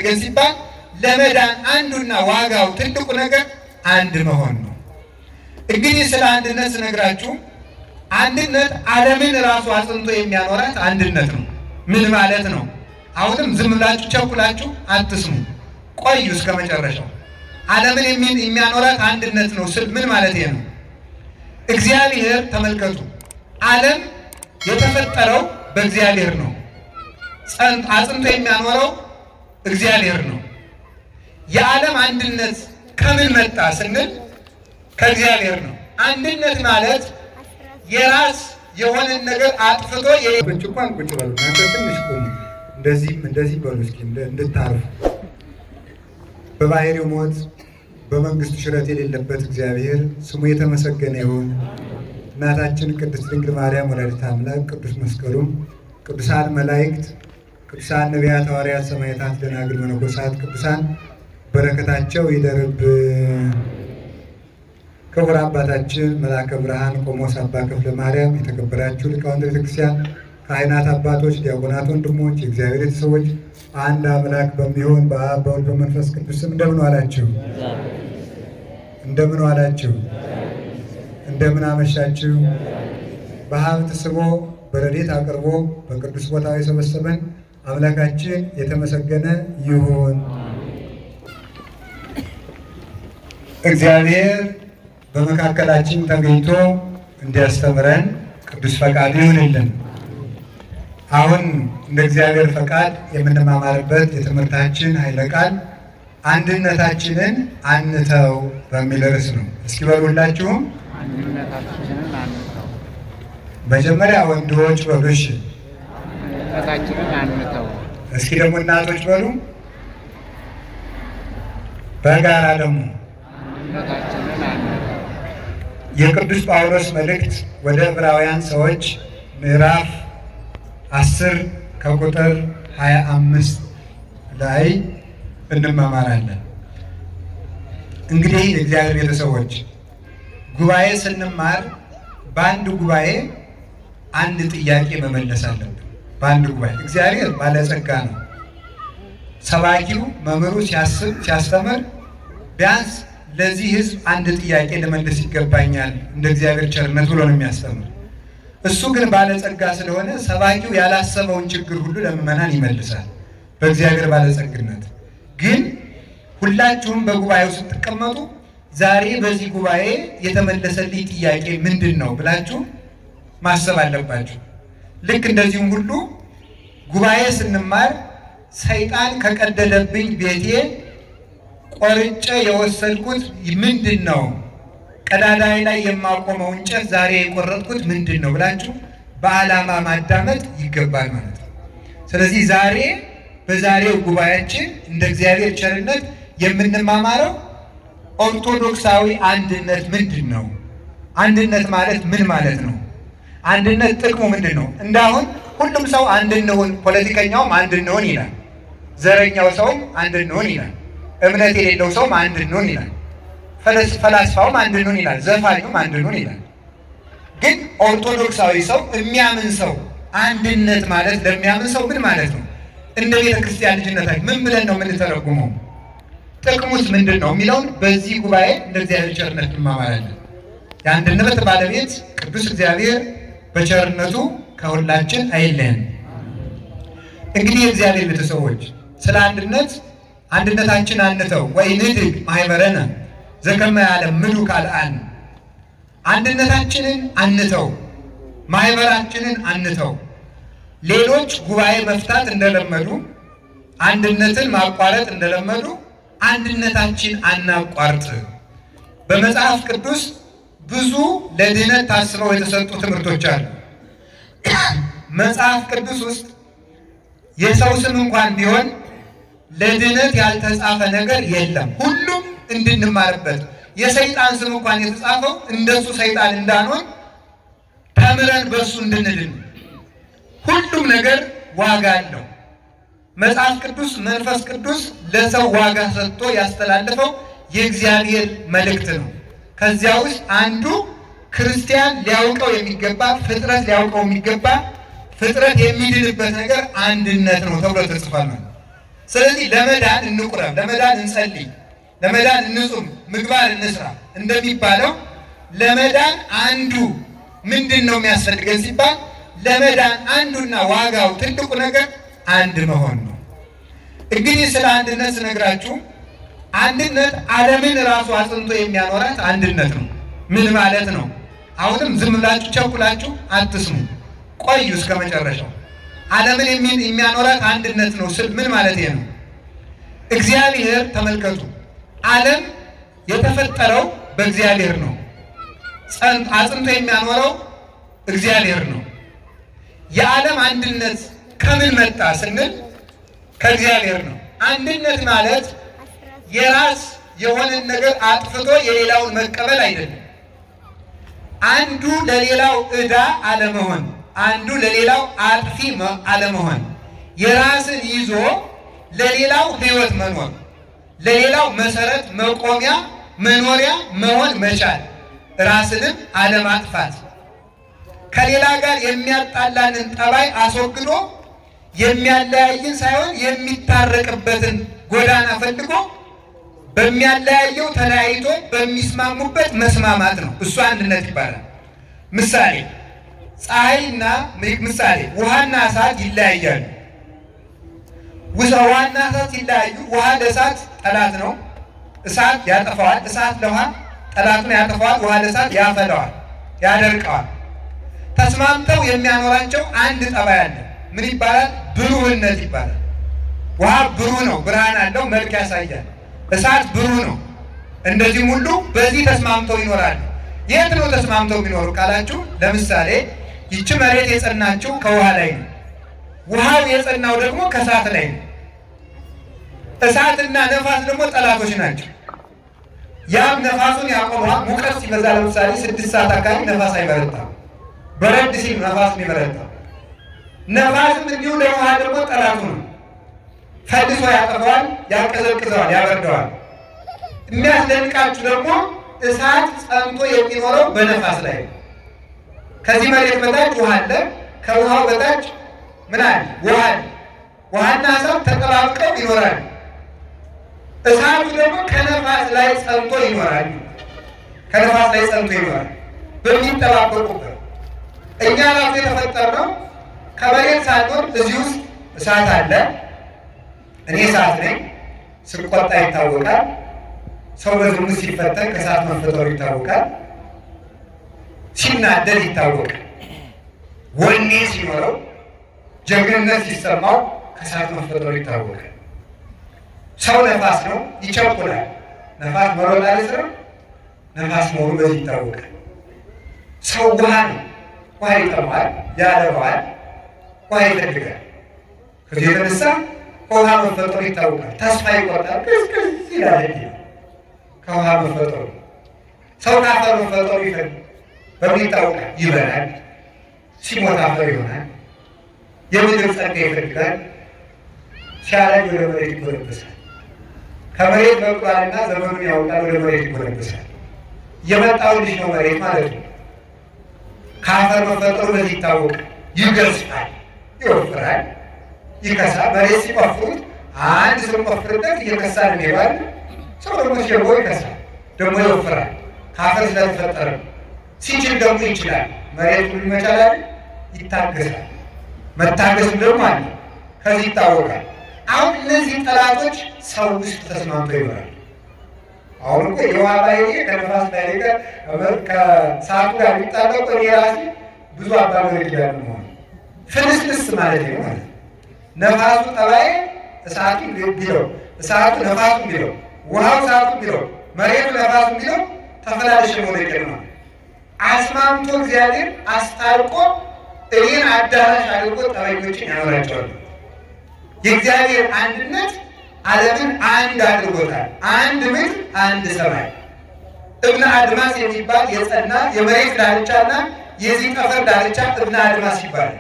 ያስፈልገን ሲባል ለመዳን አንዱና ዋጋው ትልቁ ነገር አንድ መሆን ነው። እንግዲህ ስለ አንድነት ስነግራችሁ አንድነት ዓለምን ራሱ አጽንቶ የሚያኖራት አንድነት ነው። ምን ማለት ነው? አሁንም ዝም ብላችሁ ቸኩላችሁ አትስሙ፣ ቆዩ እስከ መጨረሻው። ዓለምን የሚያኖራት አንድነት ነው ስል ምን ማለት ነው? እግዚአብሔር ተመልከቱ፣ ዓለም የተፈጠረው በእግዚአብሔር ነው። አጽንቶ የሚያኖረው እግዚአብሔር ነው። የዓለም አንድነት ከምን መጣ ስንል ከእግዚአብሔር ነው። አንድነት ማለት የራስ የሆነን ነገር አጥፍቶ እንኳን ቁጭ በሉ እናንተ ትንሽ ቁሙ፣ እንደዚህም እንደዚህ በሉ እስኪ እንድታርፉ። በባህሪው ሞት በመንግስቱ ሽረት የሌለበት እግዚአብሔር ስሙ የተመሰገነ ይሁን። እናታችን ቅድስት ድንግል ማርያም ወላዲተ አምላክ፣ ቅዱስ መስቀሉም፣ ቅዱሳን መላእክት፣ ቅዱሳን ነቢያት፣ ሐዋርያት፣ ሰማዕታት፣ ደናግል፣ መነኮሳት፣ ቅዱሳን በረከታቸው ይደርብ። ክቡር አባታችን መልአከ ብርሃን ቆሞስ አባ ክፍለ ማርያም፣ የተከበራችሁ ሊቃውንተ ቤተክርስቲያን፣ ካህናት አባቶች፣ ዲያቆናት ወንድሞች፣ የእግዚአብሔር ቤተሰቦች አንድ አምላክ በሚሆን በአብ በወልድ በመንፈስ ቅዱስ ስም እንደምን ዋላችሁ? እንደምን ዋላችሁ? እንደምን አመሻችሁ? በሀብት ስቦ በረድኤት አቅርቦ በቅዱስ ቦታው የሰበሰበን አምላካችን የተመሰገነ ይሁን። እግዚአብሔር በመካከላችን ተገኝቶ እንዲያስተምረን ቅዱስ ፈቃዱ ይሁንልን። አሁን እንደ እግዚአብሔር ፈቃድ የምንማማርበት የትምህርታችን ኃይለ ቃል አንድነታችንን አንተው በሚል ርዕስ ነው። እስኪ በሉላችሁም አንድነታችንን አንተው መጀመሪያ ወንዶች በሉ እሺ። አንድነታችንን አንተው እስኪ ደግሞ እናቶች በሉ። በጋራ ደግሞ አንድነታችንን አንተው የቅዱስ ጳውሎስ መልእክት ወደ ዕብራውያን ሰዎች ምዕራፍ አስር ከቁጥር ሀያ አምስት ላይ እንመማራለን። እንግዲህ የእግዚአብሔር ቤተሰቦች ጉባኤ ስንማር በአንድ ጉባኤ አንድ ጥያቄ መመለስ አለብን። በአንድ ጉባኤ እግዚአብሔር ባለጸጋ ነው። ሰባኪው መምህሩ ሲያስብ ሲያስተምር ቢያንስ ለዚህ ሕዝብ አንድ ጥያቄ ልመልስ ይገባኛል እንደ እግዚአብሔር ቸርነት ብሎ ነው የሚያስተምር። እሱ ግን ባለጸጋ ስለሆነ ሰባኪው ያላሰበውን ችግር ሁሉ ለምዕመናን ይመልሳል በእግዚአብሔር ባለጸግነት። ግን ሁላችሁም በጉባኤው ስትቀመጡ ዛሬ በዚህ ጉባኤ የተመለሰልኝ ጥያቄ ምንድን ነው ብላችሁ ማሰብ አለባችሁ። ልክ እንደዚሁም ሁሉ ጉባኤ ስንማር ሰይጣን ከቀደደብኝ ቤቴ ቆርጬ የወሰድኩት ምንድን ነው? ቀዳዳይ ላይ የማቆመው እንጨት ዛሬ የቆረጥኩት ምንድን ነው ብላችሁ በዓላማ ማዳመጥ ይገባል ማለት ነው። ስለዚህ ዛሬ በዛሬው ጉባኤያችን እንደ እግዚአብሔር ቸርነት የምንማማረው ኦርቶዶክሳዊ አንድነት ምንድን ነው? አንድነት ማለት ምን ማለት ነው? አንድነት ጥቅሙ ምንድን ነው? እንዳሁን ሁሉም ሰው አንድ እንሁን፣ ፖለቲከኛውም አንድ እንሁን ይላል። ዘረኛው ሰውም አንድ እንሁን ይላል። እምነት የሌለው ሰውም አንድ እንሁን ይላል። ፈላስፋውም አንድ እንሁን ይላል። ዘፋኙም አንድ እንሁን ይላል። ግን ኦርቶዶክሳዊ ሰው የሚያምን ሰው አንድነት ማለት ለሚያምን ሰው ምን ማለት ነው? እንደ ቤተ ክርስቲያን ልጅነታችን ምን ብለን ነው የምንተረጉመው? ጥቅሙስ ምንድን ነው የሚለውን በዚህ ጉባኤ እንደ እግዚአብሔር ቸርነት እንማማራለን። የአንድነት ባለቤት ቅዱስ እግዚአብሔር በቸርነቱ ከሁላችን አይለየን። እንግዲህ የእግዚአብሔር ቤተሰቦች ስለ አንድነት አንድነታችን አንተው ወኢንድግ ማህበረነ ዘከመ ያለ ምሉ ካልአን አንድነታችንን አንተው፣ ማህበራችንን አንተው። ሌሎች ጉባኤ መፍታት እንደለመዱ አንድነትን ማቋረጥ እንደለመዱ አንድነታችን አናቋርጥ። በመጽሐፍ ቅዱስ ብዙ ለድህነት ታስበው የተሰጡ ትምህርቶች አሉ። መጽሐፍ ቅዱስ ውስጥ የሰው ስም እንኳን ቢሆን ለድህነት ያልተጻፈ ነገር የለም። ሁሉም እንድንማርበት የሰይጣን ስም እንኳን የተጻፈው እንደሱ ሰይጣን እንዳንሆን ተምረን በእሱ እንድንድን ሁሉም ነገር ዋጋ አለው። መጽሐፍ ቅዱስ መንፈስ ቅዱስ ለሰው ዋጋ ሰጥቶ ያስተላለፈው የእግዚአብሔር መልእክት ነው። ከዚያ ውስጥ አንዱ ክርስቲያን ሊያውቀው የሚገባ ፍጥረት ሊያውቀው የሚገባ ፍጥረት የሚድንበት ነገር አንድነት ነው ተብሎ ተጽፏል። ማለት ስለዚህ ለመዳን እንቁረብ፣ ለመዳን እንጸልይ፣ ለመዳን እንጹም፣ ምግባር እንስራ እንደሚባለው ለመዳን አንዱ ምንድን ነው የሚያስፈልገን ሲባል ለመዳን አንዱና ዋጋው ትልቁ ነገር አንድ መሆን ነው። እንግዲህ ስለ አንድነት ስነግራችሁ አንድነት ዓለምን ራሱ አጽንቶ የሚያኖራት አንድነት ነው። ምን ማለት ነው? አሁንም ዝም ብላችሁ ቸኩላችሁ አትስሙ፣ ቆዩ እስከ መጨረሻው። ዓለምን የሚያኖራት አንድነት ነው ስል ምን ማለት ነው? እግዚአብሔር ተመልከቱ፣ ዓለም የተፈጠረው በእግዚአብሔር ነው። አጽንቶ የሚያኖረው እግዚአብሔር ነው። የዓለም አንድነት ከምን መጣ ስንል ከእግዚአብሔር ነው። አንድነት ማለት የራስ የሆነን ነገር አጥፍቶ የሌላውን መቀበል አይደለም። አንዱ ለሌላው ዕዳ አለመሆን፣ አንዱ ለሌላው አጥፊ አለመሆን፣ የራስን ይዞ ለሌላው ሕይወት መኖር፣ ለሌላው መሰረት መቆሚያ መኖሪያ መሆን መቻል፣ ራስንም አለማጥፋት፣ ከሌላ ጋር የሚያጣላንን ጠባይ አስወግዶ የሚያለያይን ሳይሆን የሚታረቅበትን ጎዳና ፈልጎ በሚያለያየው ተለያይቶ በሚስማሙበት መስማማት ነው። እሱ አንድነት ይባላል። ምሳሌ ፀሐይና ምሳሌ ውሃና እሳት ይለያያሉ። ውሃና እሳት ሲለያዩ ውሃ ለእሳት ጠላት ነው፣ እሳት ያጠፋዋል። እሳት ለውሃ ጠላቱን ያጠፋዋል። ውሃ ለእሳት ያፈለዋል፣ ያደርቀዋል። ተስማምተው የሚያኖራቸው አንድ ጠባይ አለ። ምን ይባላል? ብሩህነት ይባላል። ውሃ ብሩህ ነው፣ ብርሃን አለው፣ መልክ ያሳያል። እሳት ብሩህ ነው። እንደዚህም ሁሉ በዚህ ተስማምተው ይኖራሉ። የት ነው ተስማምተው የሚኖሩ ካላችሁ፣ ለምሳሌ ይቺ መሬት የጸናችው ከውሃ ላይ ነው። ውሃው የጸናው ደግሞ ከእሳት ላይ ነው። እሳትና ነፋስ ደግሞ ጠላቶች ናቸው። ያም ነፋሱን ያቆመዋል። ሙቀት ሲበዛ ለምሳሌ ስድስት ሰዓት አካባቢ ነፋስ አይበረታም። በረድ ሲል ነፋስ የሚበረታው ነፋስም እንዲሁ ለውሃ ደግሞ ጠላቱ ነው። ፈልሶ ያጠፈዋል፣ ያቀዘቅዘዋል፣ ያበርደዋል። የሚያስደንቃችሁ ደግሞ እሳት ጸንቶ የሚኖረው በነፋስ ላይ ነው። ከዚህ መሬት በታች ውሃ አለ፣ ከውሃው በታች ምን አለ? ውሃ አለ። ውሃና እሳት ተጠባብቀው ይኖራል። እሳቱ ደግሞ ከነፋስ ላይ ጸንቶ ይኖራል። ከነፋስ ላይ ጸንቶ ይኖራል በሚጠባበቁበት። እኛ ራሱ የተፈጠርነው ከመሬት ሳንሆን እዚህ ውስጥ እሳት አለ። እኔ እሳት ነኝ። ስቆጣ ይታወቃል። ሰው በዝሙት ሲፈተን ከእሳት መፈጠሩ ይታወቃል። ሲናደድ ይታወቃል። ወኔ ሲኖረው ጀግንነት ሲሰማው ከእሳት መፈጠሩ ይታወቃል። ሰው ነፋስ ነው፣ ይቸኩላል። ነፋስ መሮጥ አይስርም። ነፋስ መሆኑ በዚህ ይታወቃል። ሰው ውሃ ነው፣ ውሃ ይጠማዋል፣ ያለባዋል፣ ውሃ ይፈልጋል። ከዚህ የተነሳ ከውሃ መፈጠሩ ይታወቃል። ተስፋ ይቆርጣል፣ ቅዝቅዝ ይላል። እንዲህ ከውሃ መፈጠሩ ሰው ከአፈር መፈጠሩ ይፈል በምን ይታወቃል? ይበላል፣ ሲሞት አፈር ይሆናል። የምድር ጸጋ ይፈልጋል፣ ሲያረጅ ወደ መሬት ይጎለበሳል። ከመሬት በቅሏልና ዘመኑን ያውቃል፣ ወደ መሬት ይጎለበሳል። የመጣው ልጅ ነው መሬት ማለት ነው። ከአፈር መፈጠሩ በዚህ ይታወቃል። ይገዝፋል፣ ይወፍራል ይከሳ መሬት ሲቆፍሩት አንድ ሰው ቆፍርበት እየከሳ ነው የሚባል ሰው ደግሞ ሲርቦ ይከሳል፣ ደግሞ ይወፍራል። ከአፈር ስለተፈጠረ ሲችል ደግሞ ይችላል። መሬት ሁሉ ይመቻላል፣ ይታገሳል። መታገስም ደግሞ አለ፣ ከዚህ ይታወቃል። አሁን እነዚህ ጠላቶች ሰው ውስጥ ተስማምተው ይኖራል። አሁን እኮ የውሃ ባህሪ ከነፋስ ባህሪ ጋር ከሰዓቱ ጋር የሚጣበቁ እኔ ራሴ ብዙ አባገር ጋር መሆኑ ፍልስልስ ማለት ነው ማለት ነው። ነፋሱ ጠባይ እሳቱ ቢለው እሳቱ ነፋሱ ቢለው ውሃው እሳቱ ቢለው መሬቱ ነፋሱ ቢለው ተፈላልሽ መውደቅ ነው። አስማምቶ እግዚአብሔር አስታርቆ እኔን አዳራሽ አድርጎ ጠበኞችን ያኖራቸዋል። የእግዚአብሔር አንድነት ዓለምን አንድ አድርጎታል። አንድ ምድር፣ አንድ ሰማይ። እብነ አድማስ የሚባል የጸና የመሬት ዳርቻና የዚህ ጠፈር ዳርቻ እብነ አድማስ ይባላል።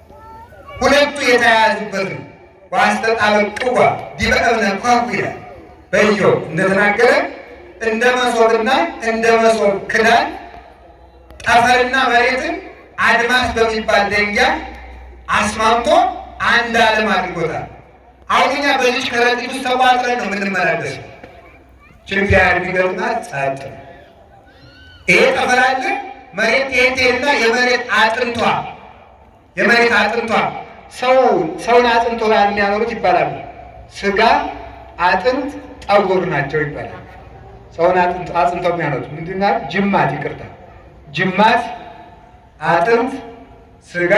ሁለቱ የተያያዙበት ነው። ዋስተጣበቅዋ ዲበ እብነ ኳኩ ይላል በኢዮብ እንደተናገረ እንደ መሶብና እንደ መሶብ ክዳን ጠፈርና መሬትን አድማስ በሚባል ደንጊያ አስማምቶ አንድ ዓለም አድርጎታል። አሁን እኛ በዚች ከረጢት ውስጥ ተቋጥረን ነው የምንመላለሰው። ችግር ቢገጥማት ጸጥ ነው። ይሄ ጠፈር አለ። መሬት ትሄድና የመሬት አጥንቷ የመሬት አጥንቷ ሰው ሰውን አጥንቶ ላይ የሚያኖሩት ይባላሉ። ስጋ፣ አጥንት፣ ጠጉር ናቸው ይባላል። ሰውን አጥንቶ አጥንቶ የሚያኖሩት ምንድን ነው? ጅማት፣ ይቅርታ፣ ጅማት፣ አጥንት፣ ስጋ፣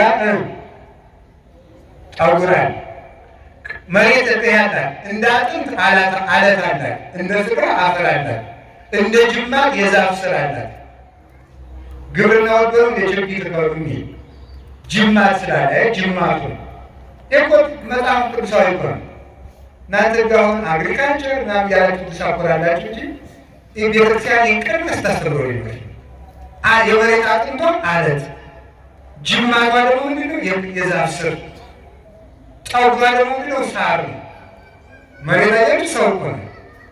ጠጉር አለ። መሬት ያላት እንደ አጥንት አለት አላት፣ እንደ ስጋ አፈር አላት፣ እንደ ጅማት የዛፍ ስር አላት። ግብርና ወደሩ የችግኝ ተቀሩ ጅማት ስላለ ጅማቱ እኮ መጽሐፍ ቅዱሳዊ እኮ ነው። እናንተ ጋር አሁን አግሪካልቸር ምናምን ያላችሁ ትሳኮራላችሁ እንጂ ቤተክርስቲያን ይንቀር መስታስተምሮ ይኖር የመሬት አጥንቷ አለት ጅማቷ ደግሞ ምንድነው? የዛፍ ስር ጠጉሯ ደግሞ ምንድነው? ሳር ነው። መሬት አየር ሰው እኮ ነው።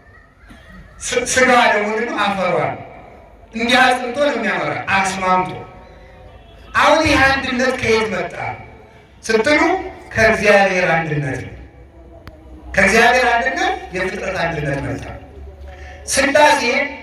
ስጋዋ ደግሞ ምንድነው? አፈሯ ነው። እንዲህ አጽንቶ ነው የሚያመራ አስማምቶ። አሁን ይህ አንድነት ከየት መጣ ስትሉ ከእግዚአብሔር አንድነት ነው። ከእግዚአብሔር አንድነት የፍጥረት አንድነት መጣ። ሥላሴ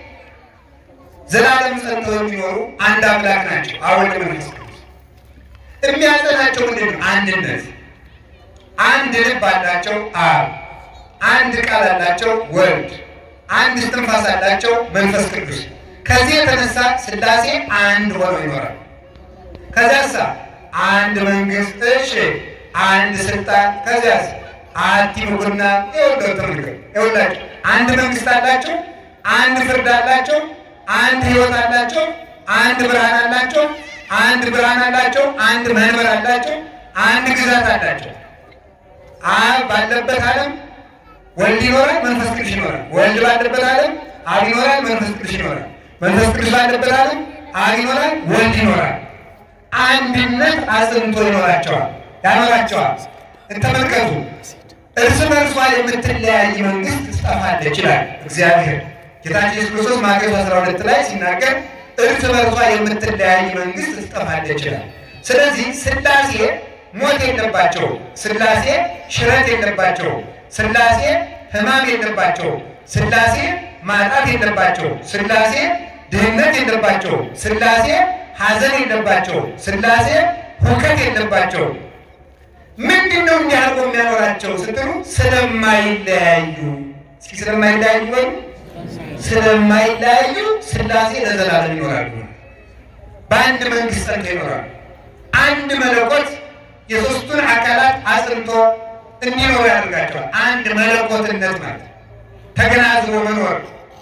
ዘላለም ጸንተው የሚኖሩ አንድ አምላክ ናቸው። አብ ወልድ መንፈስ ቅዱስ የሚያጸናቸው ምንድን ነው? አንድነት። አንድ ልብ አላቸው አብ፣ አንድ ቃል አላቸው ወልድ፣ አንድ እስትንፋስ አላቸው መንፈስ ቅዱስ። ከዚህ የተነሳ ሥላሴ አንድ ሆነው ይኖራል። ከዚያሳ አንድ መንግስት፣ እሺ አንድ ስልጣን፣ ከዚያስ አቲ ምኩርና ይወደው ተመልከ ይወላቸው አንድ መንግስት አላቸው፣ አንድ ፍርድ አላቸው፣ አንድ ህይወት አላቸው፣ አንድ ብርሃን አላቸው፣ አንድ ብርሃን አላቸው፣ አንድ መንበር አላቸው፣ አንድ ግዛት አላቸው። አብ ባለበት ዓለም ወልድ ይኖራል፣ መንፈስ ቅዱስ ይኖራል። ወልድ ባለበት ዓለም አብ ይኖራል፣ መንፈስ ቅዱስ ይኖራል። መንፈስ ቅዱስ ባለበት ዓለም አብ ይኖራል፣ ወልድ ይኖራል። አንድነት አጽንቶ ይኖራቸዋል ያኖራቸዋል። እንተመልከቱ እርስ በርሷ የምትለያይ መንግስት ትጠፋለች ይላል እግዚአብሔር። ጌታችን ኢየሱስ ክርስቶስ ማቴዎስ 12 ላይ ሲናገር እርስ በርሷ የምትለያይ መንግስት ትጠፋለች ይላል። ስለዚህ ሥላሴ ሞት የለባቸው፣ ሥላሴ ሽረት የለባቸው፣ ሥላሴ ሕማም የለባቸው፣ ሥላሴ ማጣት የለባቸው፣ ሥላሴ ድህነት የለባቸው፣ ሥላሴ ሐዘን የለባቸው፣ ሥላሴ ሁከት የለባቸው። ምንድን ነው እንዲህ አድርጎ የሚያኖራቸው ስትሉ ስለማይለያዩ። እስኪ ስለማይለያዩ ወይ ስለማይለያዩ ሥላሴ ለዘላለም ይኖራሉ። በአንድ መንግስት ጸንተው ይኖራሉ። አንድ መለኮት የሦስቱን አካላት አጽንቶ እንዲኖሩ ያደርጋቸዋል። አንድ መለኮትነት ማለት ተገናዝቦ መኖር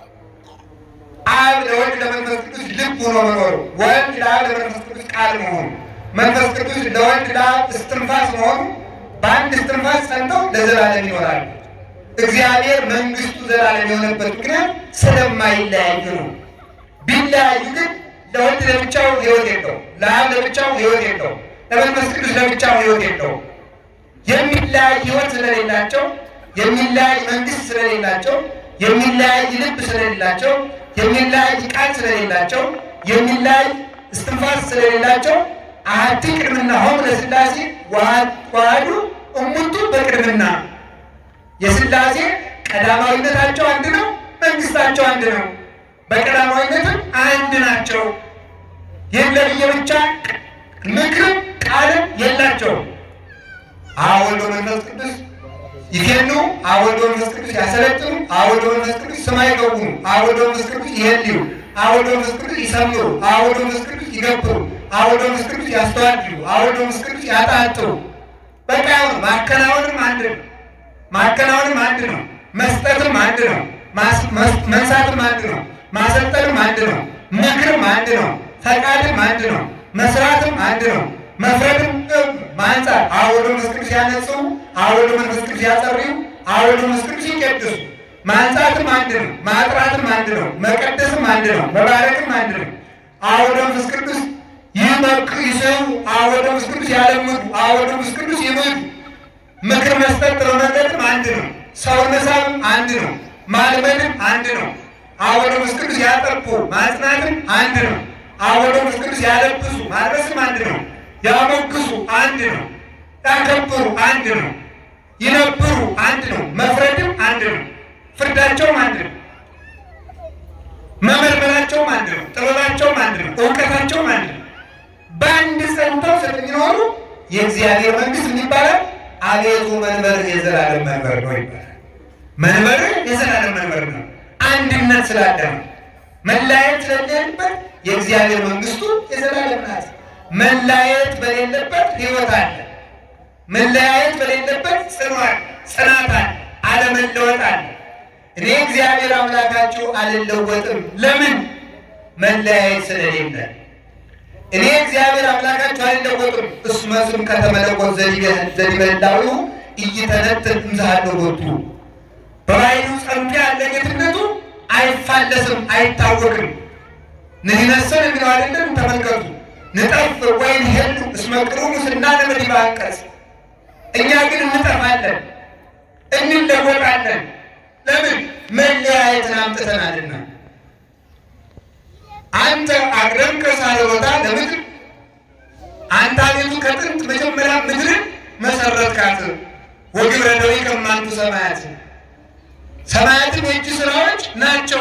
አብ ለወልድ ለመንፈስ ቅዱስ ልብ ሆኖ መኖሩ፣ ወልድ ለአብ ለመንፈስ ቅዱስ ቃል መሆኑ፣ መንፈስ ቅዱስ ለወልድ ለአብ እስትንፋስ መሆኑ በአንድ እስትንፋስ ጸንተው ለዘላለም ይኖራሉ። እግዚአብሔር መንግስቱ ዘላለም የሆነበት ምክንያት ስለማይለያዩ ነው። ቢለያዩ ግን ለወልድ ለብቻው ሕይወት የለው፣ ለአብ ለብቻው ሕይወት የለው፣ ለመንፈስ ቅዱስ ለብቻው ሕይወት የለው። የሚለያይ ሕይወት ስለሌላቸው፣ የሚለያይ መንግስት ስለሌላቸው፣ የሚለያይ ልብ ስለሌላቸው የሚለያይ ቃል ስለሌላቸው የሚለያይ እስትንፋስ ስለሌላቸው አሐቲ ቅድምና ሆም ለሥላሴ ዋህዱ እሙንቱ በቅድምና የሥላሴ ቀዳማዊነታቸው አንድ ነው፣ መንግስታቸው አንድ ነው። በቀዳማዊነትም አንድ ናቸው። ይህም ለብቻ ምክርም ቃልም የላቸውም። አብ ወልድ መንፈስ ቅዱስ ይሄኑ አብ ወልድ መንፈስ ቅዱስ ያሰለጥኑ፣ አብ ወልድ መንፈስ ቅዱስ ስማ ይገቡኑ፣ አብ ወልድ መንፈስ ቅዱስ ይሄልዩ፣ አብ ወልድ መንፈስ ቅዱስ ይሰምሩ፣ አብ ወልድ መንፈስ ቅዱስ ይገብሩ፣ አብ ወልድ መንፈስ ቅዱስ ያስተዋድሉ፣ አብ ወልድ መንፈስ ቅዱስ ያጣጥሩ። በቃ አሁን ማከናወንም አንድ ነው። ማከናወንም አንድ ነው። መስጠትም አንድ ነው። መንሳትም አንድ ነው። ማሰልጠንም አንድ ነው። ምክርም አንድ ነው። ፈቃድም አንድ ነው። መስራትም አንድ ነው። መፍረድም ማንጻት አብ ወልድ መንፈስ ቅዱስ ያነጹ፣ አብ ወልድ መንፈስ ቅዱስ ያጸርዩ፣ አብ ወልድ መንፈስ ቅዱስ ይቀድሱ። ማንጻትም አንድ ነው። ማጥራትም አንድ ነው። መቀደስም አንድ ነው። መባረክም አንድ ነው። አብ ወልድ መንፈስ ቅዱስ ይመክ ይሰው፣ አብ ወልድ መንፈስ ቅዱስ ያለምዱ፣ አብ ወልድ መንፈስ ቅዱስ ይምዱ። ምክር መስጠት ጥሩ መርገጥም አንድ ነው። ሰው መሳብም አንድ ነው። ማልመድም አንድ ነው። አብ ወልድ መንፈስ ቅዱስ ያጠርቁ፣ ማጽናትም አንድ ነው። አብ ወልድ መንፈስ ቅዱስ ያለብሱ፣ ማልበስም አንድ ነው። ያሞግሱ አንድ ነው። ያከብሩ አንድ ነው። ይነብሩ አንድ ነው። መፍረድም አንድ ነው። ፍርዳቸውም አንድ ነው። መመርመራቸውም አንድ ነው። ጥበባቸውም አንድ ነው። እውቀታቸውም አንድ ነው። በአንድ ጸንተው ስለሚኖሩ የእግዚአብሔር መንግስት ምን ይባላል? አቤቱ መንበር የዘላለም መንበር ነው ይባላል። መንበር የዘላለም መንበር ነው። አንድነት ስላለ ነው። መለያየት ስለሌለበት የእግዚአብሔር መንግስቱ የዘላለም ናት። መለያየት በሌለበት ህይወት አለ። መለያየት በሌለበት ጽኗል ጽናት አለ። አለመለወጥ አለ። እኔ እግዚአብሔር አምላካችሁ አልለወጥም። ለምን? መለያየት ስለሌለ። እኔ እግዚአብሔር አምላካችሁ አልለወጥም። እስመ ስም ከተመለኮት ዘዲበላዊ እይተነትን እምዛሃለወቱ በባይሉ ጸንቶ ያለ ጌትነቱ አይፋለስም፣ አይታወቅም። ንህነሰን የሚለው አይደለም። ተመልከቱ ንጠፍ ወይን ሄሉ እስመ ቅሩሙ ስናነብ ዲበ አንቀጽ እኛ ግን እንጠፋለን፣ እንለወጣለን። ለምን? መለያየትን አምጥተናልና። አንተ አቅረብከ ሳለወታ ለምድር አንተ አቤቱ ከጥንት መጀመሪያ ምድርን መሰረትካት። ወግብረ ደዊከ እማንቱ ሰማያት ሰማያትም የእጅ ስራዎች ናቸው።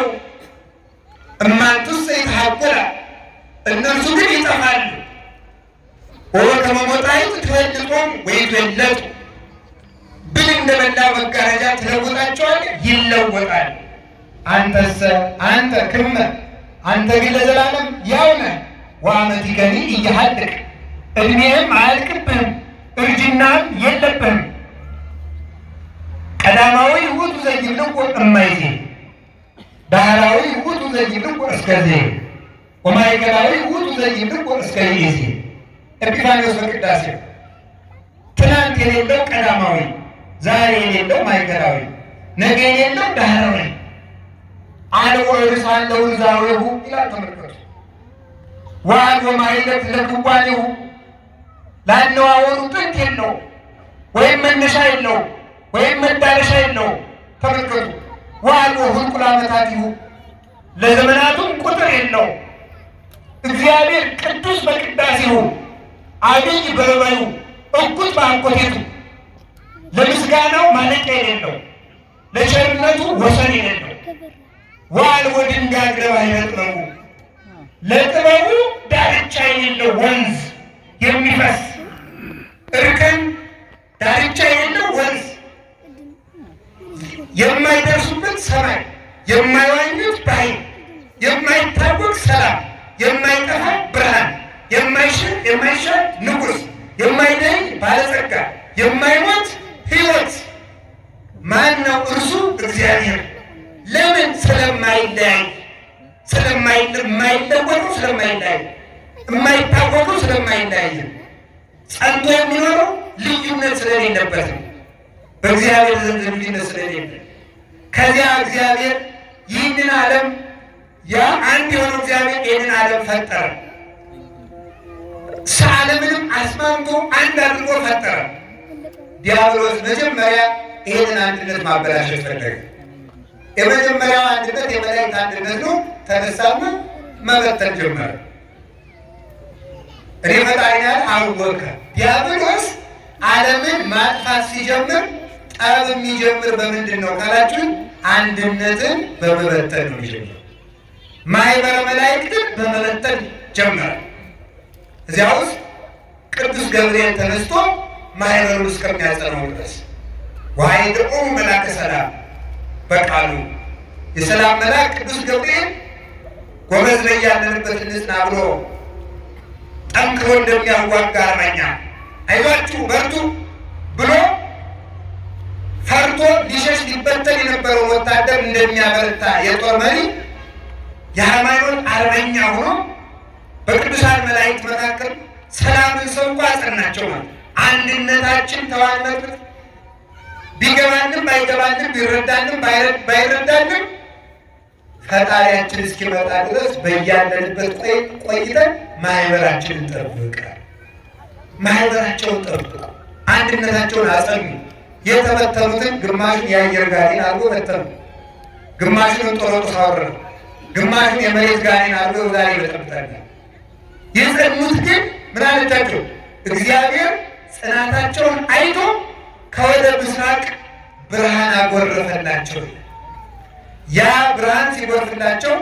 እማንቱሰ ይትሐቆላ እነርሱ ግን ይጠፋሉ። ወበከመ ሞጣዕት ትፈልጦሙ ወይትወለጡ ብል እንደበላ መጋረጃ ትለውጣቸዋለህ፣ ይለወጣል። አንተሰ አንተ ክመ አንተ ግን ለዘላለም ያው ነህ። ወአመቲከኒ ኢይሃልቅ ዕድሜህም አያልቅብህም፣ እርጅናም የለብህም። ቀዳማዊ ውእቱ ዘይብልዎ እማይዜ ዳህራዊ ውእቱ ዘይብልዎ እስከዜ ወማእከላዊ ውእቱ ዘይብልዎ እስከ ይእዜ ኤጲፋንዮስ በቅዳሴው ትናንት የሌለው ቀዳማዊ፣ ዛሬ የሌለው ማእከላዊ፣ ነገ የሌለው ዳህራዊ አልቦ ርሳን ለውዛዊሁ ይላል። ተመልከቱ። ወአልቦ ማኅሌት ለክዋኔሁ ላነዋወሩ ጥንት የለው ወይም መነሻ የለው ወይም መዳረሻ የለው። ተመልከቱ። ወአልቦ ሁልቁ ለዓመታቲሁ ለዘመናቱም ቁጥር የለው። እግዚአብሔር ቅዱስ በቅዳሴሁ አብይ በበባዩ እኩት በአንኮቴቱ ለምስጋናው ማለቂያ የሌለው ለቸርነቱ ወሰን የሌለው ወአልቦ ድንጋይ ባሕረ ጥበቡ ለጥበቡ ዳርቻ የሌለው ወንዝ የሚፈስ እርከን ዳርቻ የሌለው ወንዝ የማይደርሱበት ሰማይ የማይዋኙት ባሕር የማይታወቅ ሰላም የማይጠፋ ብርሃን የማይሽር የማይሻር ንጉሥ የማይደኝ ባለጸጋ የማይሞት ሕይወት ማን ነው? እርሱ እግዚአብሔር። ለምን? ስለማይለያይ ስለማይለወጡ ስለማይለያይ የማይታወቀው ስለማይለያይ ጸንቶ የሚኖረው ልዩነት ስለሌለበት ነው። በእግዚአብሔር ዘንድ ልዩነት ስለሌለ ከዚያ እግዚአብሔር ይህንን ዓለም ያ አንድ የሆነው እግዚአብሔር ይህንን ዓለም ፈጠረ። ዓለምንም አስማምቶ አንድ አድርጎ ፈጠረ። ዲያብሎስ መጀመሪያ ይህንን አንድነት ማበላሸት ፈለገ። የመጀመሪያው አንድነት የመላእክት አንድነት ነው። ተነሳና መበተን ጀመረ። እኔ ፈጣሪ ነኝ አወቀ። ዲያብሎስ ዓለምን ማጥፋት ሲጀምር ጠብ የሚጀምር በምንድን ነው ካላችሁን፣ አንድነትን በመበተን ነው የሚጀምር። ማህበረ መላእክትን በመበተን ጀመረ። እዚያ ውስጥ ቅዱስ ገብርኤል ተነስቶ ማህበሩን እስከሚያጸናው ድረስ ወኃይልቁሙ መልአከ ሰላም በቃሉ የሰላም መልአክ ቅዱስ ገብርኤል ጎበዝ ላይ ያለንበት እንጽና ብሎ ጠንክሮ እንደሚያዋጋ አርበኛ አይዟችሁ በርቱ ብሎ ፈርቶ ሊሸሽ ሊበተን የነበረው ወታደር እንደሚያበረታ የጦር መሪ የሃይማኖት አርበኛ ሆኖ በቅዱሳን መላእክት መካከል ሰላምን ሰብኮ አጸናቸው። ማለት አንድነታችን ተዋነበት ቢገባንም ባይገባንም ቢረዳንም ባይረዳንም ፈጣሪያችን እስኪመጣ ድረስ በያለንበት ቆይተን ማህበራችንን ጠብቃል። ማህበራቸውን ጠብቁ፣ አንድነታቸውን አጸኑ። የተበተኑትን ግማሹን የአየር ጋኔን አድርጎ በተኑ፣ ግማሹን እንጦሮጦስ አወረዱ፣ ግማሹን የመሬት ጋኔን አድርጎ ዛሬ ይበጠብጣል። የጸኑት ግን ምን አለቻቸው? እግዚአብሔር ጽናታቸውን አይቶ ከወደ ምስራቅ ብርሃን አጎረፈላቸው። ያ ብርሃን ሲጎርፍላቸው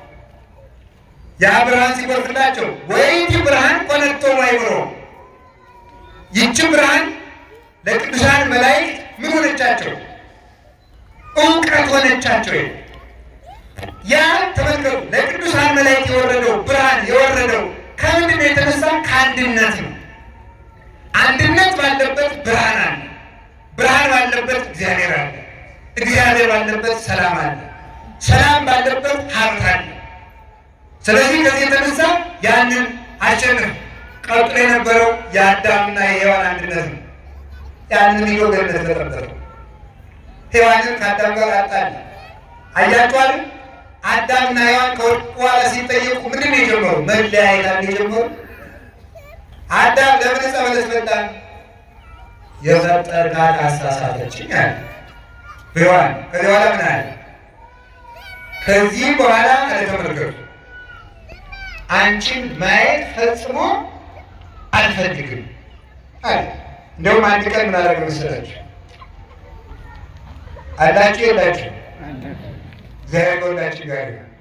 ያ ብርሃን ሲጎርፍላቸው ወይቲ ብርሃን ኮነቶ ማይብሮ ይቺ ብርሃን ለቅዱሳን መላእክት ምን ሆነቻቸው? እውቀት ሆነቻቸው። ያ ተመልከቱ፣ ለቅዱሳን መላእክት የወረደው ብርሃን የወረደው ከምንድን ነው የተነሳ? ከአንድነት ነው። አንድነት ባለበት ብርሃን አለ። ብርሃን ባለበት እግዚአብሔር አለ። እግዚአብሔር ባለበት ሰላም አለ። ሰላም ባለበት ሀብት አለ። ስለዚህ ከዚህ የተነሳ ያንን አሸንፍ ቀጥሎ የነበረው የአዳምና የሔዋን አንድነት ነው። ያንን ይዞ ገነት ተጠበቀ። ሔዋንን ከአዳም ጋር አጣል። አያችኋል? አዳምና ሔዋን ከወደቁ በኋላ ሲጠየቁ ምንድን ነው የጀመሩ? መለያየት አለ የጀመሩ። አዳም ለምን ዕፀ በለስ በላ? የፈጠርካት አሳሳተችኝ አለ ሔዋን። ከዚህ በኋላ ምን አለ? ከዚህ በኋላ አለተመልከቱ አንቺን ማየት ፈጽሞ አልፈልግም አለ። እንደውም አንድ ቀን ምን አደረገ መሰላችሁ? አላችሁ የላችሁ? እግዚአብሔር ከሁላችን ጋር ይሁን።